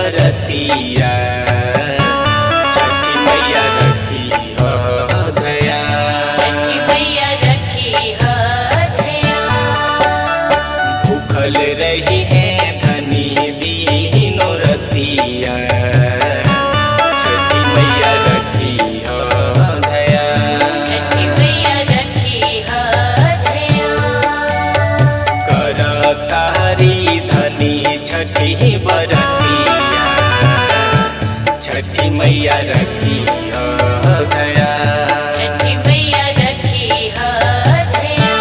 बरतिया छठी मैया रखी हो दया छठी मैया रखी है धया भूखल रही है धनी दीनो रतिया छठी मैया रखी हो दया छठी मैया रखी है धया कर तारी धनी छठी बरतिया छठी मैया रखी हो दया छठी मैया रखी है धया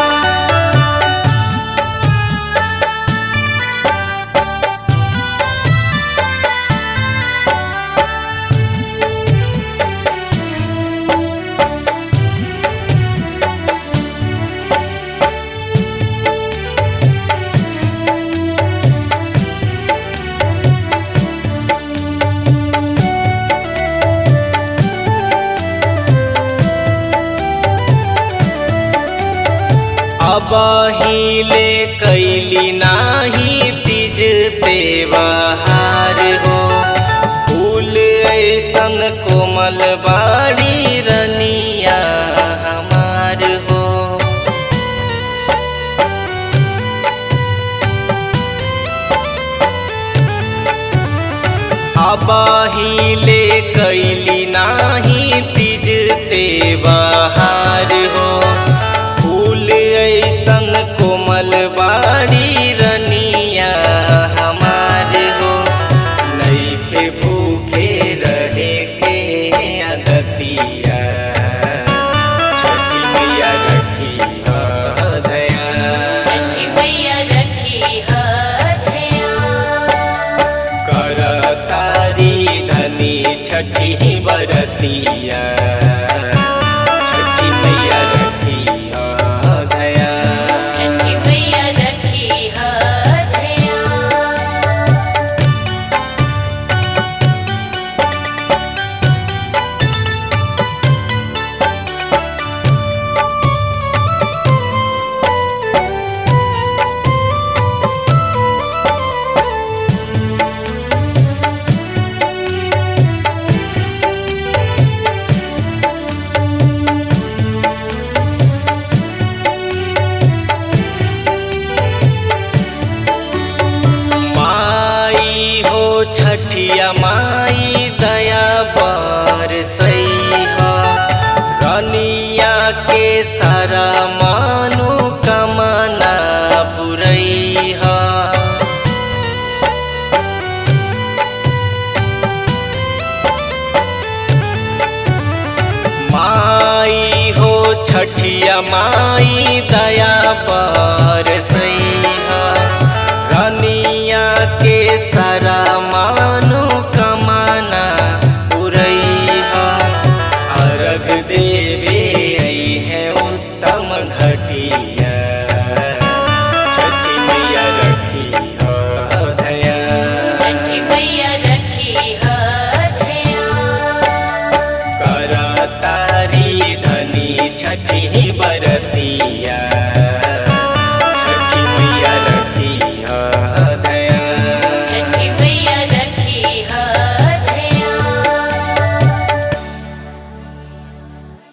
अब हिले कैली नाही तिज तेवाहार हो फूल ऐसन कोमल बाड़ी रनिया हमार हो अब हिले कैली नाही तिज तेवाहार हो फूल ऐसन कोमल बाड़ी रनिया हमार हो नईखे भूखे रहे के अदतिया छठी मैया रखी हो दया छठी मैया रखी है धया कर तारी धनी छठी बरतिया छठी मैया रखी हो दया छठी मैया रखी है धया माई हो छठिया माई दया पर सैहा रनिया के सारा मानु कमना पुरैहा माई हो छठिया माई दया पर सैहा रनिया के सारा मान